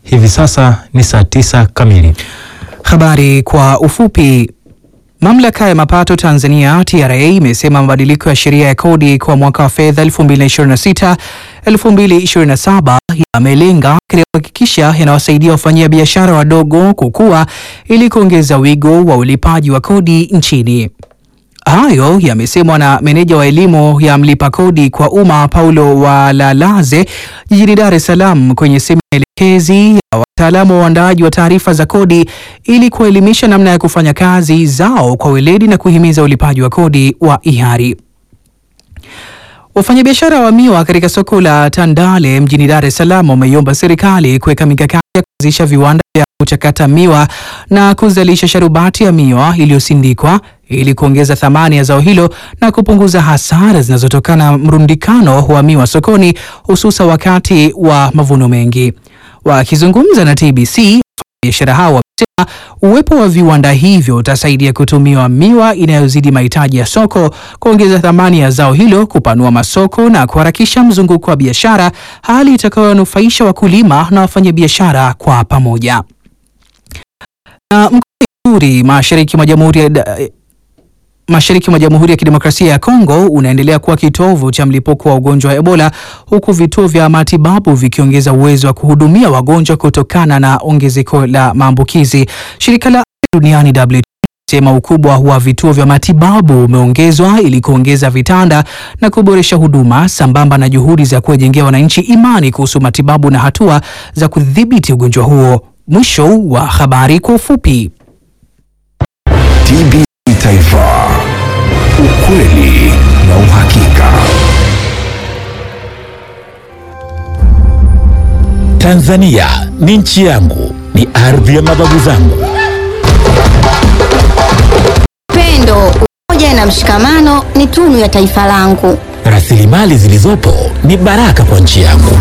Hivi sasa ni saa tisa kamili. Habari kwa ufupi. Mamlaka ya mapato Tanzania TRA imesema mabadiliko ya sheria ya kodi kwa mwaka wa fedha 2026 2027 yamelenga katika kuhakikisha yanawasaidia wafanyia biashara wadogo kukua ili kuongeza wigo wa ulipaji wa kodi nchini. Hayo yamesemwa na meneja wa elimu ya mlipa kodi kwa umma Paulo Walalaze jijini Dar es Salaam kwenye semina elekezi ya wataalamu wa uandaaji wa taarifa za kodi ili kuelimisha namna ya kufanya kazi zao kwa weledi na kuhimiza ulipaji wa kodi wa hiari. Wafanyabiashara wa miwa katika soko la Tandale mjini Dar es Salaam wameiomba serikali kuweka mikakati ya kuanzisha viwanda vya kuchakata miwa na kuzalisha sharubati ya miwa iliyosindikwa ili kuongeza thamani ya zao hilo na kupunguza hasara zinazotokana na mrundikano wa miwa sokoni hususa wakati wa mavuno mengi. Wakizungumza na TBC, wafanyabiashara hao wamesema uwepo wa viwanda hivyo utasaidia kutumiwa miwa inayozidi mahitaji ya soko, kuongeza thamani ya zao hilo, kupanua masoko na kuharakisha mzunguko wa biashara, hali itakayonufaisha wakulima na wafanyabiashara kwa pamoja. Na mkoa wa Ituri mashariki mwa Jamhuri ya mashariki mwa Jamhuri ya Kidemokrasia ya Kongo unaendelea kuwa kitovu cha mlipuko wa ugonjwa wa Ebola huku vituo vya matibabu vikiongeza uwezo wa kuhudumia wagonjwa kutokana na ongezeko la maambukizi. Shirika la Afya Duniani WHO sema ukubwa wa vituo vya matibabu umeongezwa ili kuongeza vitanda na kuboresha huduma sambamba na juhudi za kuwajengea wananchi imani kuhusu matibabu na hatua za kudhibiti ugonjwa huo. Mwisho wa habari kwa ufupi. TBC Taifa, ukweli na uhakika. Tanzania ni nchi yangu, ni ardhi ya mababu zangu. Upendo, umoja na mshikamano ni tunu ya taifa langu. Rasilimali zilizopo ni baraka kwa nchi yangu.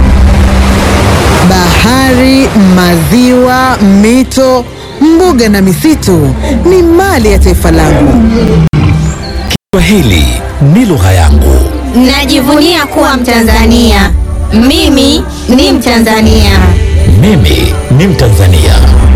Bahari, maziwa, mito, mbuga na misitu ni mali ya taifa langu. Kiswahili ni lugha yangu. Najivunia kuwa Mtanzania. Mimi ni Mtanzania. Mimi ni Mtanzania.